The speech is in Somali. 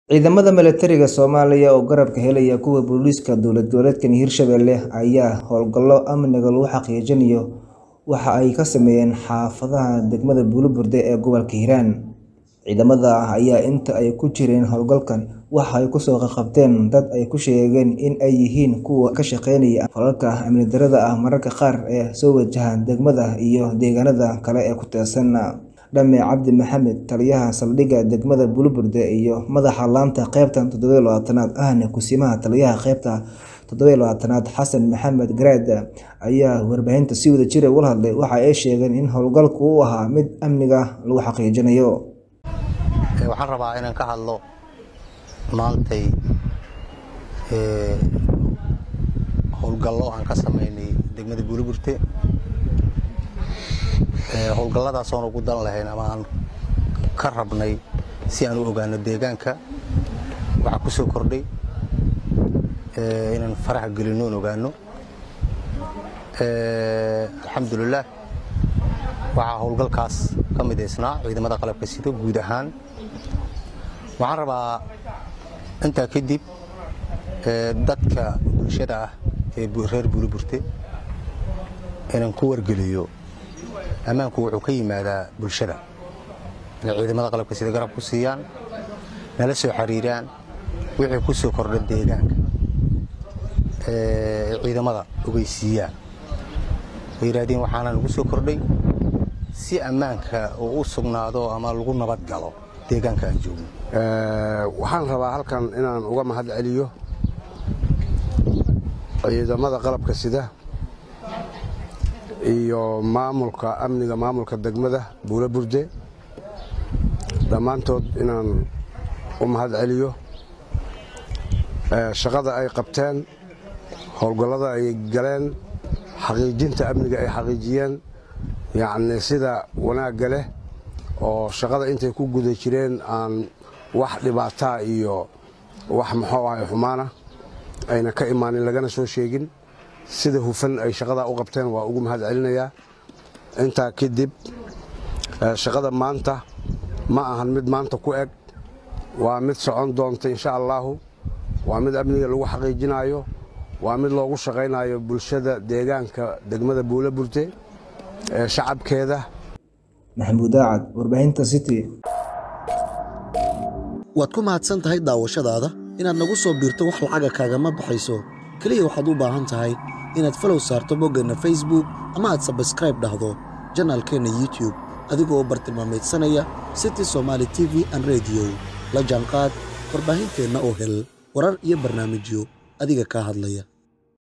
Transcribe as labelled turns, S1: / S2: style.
S1: Ciidamada milatariga Soomaaliya oo garab ka helaya kuwa booliiska dowlad goboleedka Hirshabelle ayaa howlgallo amniga lagu xaqiijinayo waxa ay ka sameeyeen xaafadaha degmada Bulur-Burde ee gobolka Hiiraan. Ciidamada ayaa inta ay ku jireen howlgalkan waxa ay kusoo qabqabteen dad ay ku sheegeen in ay yihiin kuwa ka shaqeynaya falalka amni darrada ah mararka qaar ee soo wajaha degmada iyo deegaanada kale ee ku teedsan. Dame Cabdi Maxamed, taliyaha saldhigga degmada Bulur-Burde iyo madaxa laanta qaybta toddoba iyo labaatanaad ahna Kusimaha Taliyaha qaybta toddoba iyo labaatanaad Xasan Maxamed Garaad ayaa warbaahinta si wadajir ah ula hadlay. Waxa ay sheegeen in howlgalku uu ahaa mid amniga lagu xaqiijinayo.
S2: Waxaan rabaa inaan ka hadlo maantay howlgallo aan ka sameynay degmada Bulur-Burde. howlgalladaas oon ugu dan lahayn ama aan ka rabnay si aan u ogaano deegaanka waxaa ku soo kordhay inaan faraha gelino oon ogaano alxamdulilaah waxaa howlgalkaas ka midaysnaa ciidamada qalabka sida guud ahaan waxaan rabaa intaa kadib dadka bulshada ah ee reer Bulur-Burde inaan ku wargeliyo ammaanku wuxuu ka yimaadaa bulshada inay ciidamada qalabka sida garab ku siiyaan nala soo xiriiraan wixii ku soo kordha deegaanka ee ciidamada ogeysiiyaan ay yidhaahdeen waxaana lagu soo kordhay si ammaanka uu u sugnaado ama lagu nabad galo deegaanka aan joogno
S3: waxaan rabaa halkan inaan uga mahad celiyo ciidamada qalabka sida iyo maamulka amniga maamulka degmada Bulur-Burde dhammaantood inaan u mahad celiyo shaqada ay qabteen howlgallada ay galeen xaqiijinta amniga ay xaqiijiyeen yacni sida wanaagga leh oo shaqada intay ku guda jireen aan wax dhibaataa iyo wax muxuu ahay xumaana ayna ka imaanin lagana soo sheegin sida hufan ay shaqadaa u qabteen waa ugu mahad celinayaa intaa kadib shaqada maanta ma ahan mid maanta ku eg waa mid socon doonta insha allaahu waa mid amniga lagu xaqiijinayo waa mid loogu shaqaynayo bulshada deegaanka degmada Bulur-Burde ee shacabkeeda
S1: Maxamuud Daacad, warbaahinta City.
S4: waad ku mahadsan tahay daawashadaada inaad nagu soo biirto wax lacaga kaagama baxayso keliya waxaad u baahan tahay inaad falow saarto boggeenna facebook ama aad sabskraib dhahdo janaalkeenna youtube adigoo bartilmaamaydsanaya city somaali t v an rediyo la jaanqaad warbaahinteenna oo hel warar iyo barnaamijyo adiga kaa hadlaya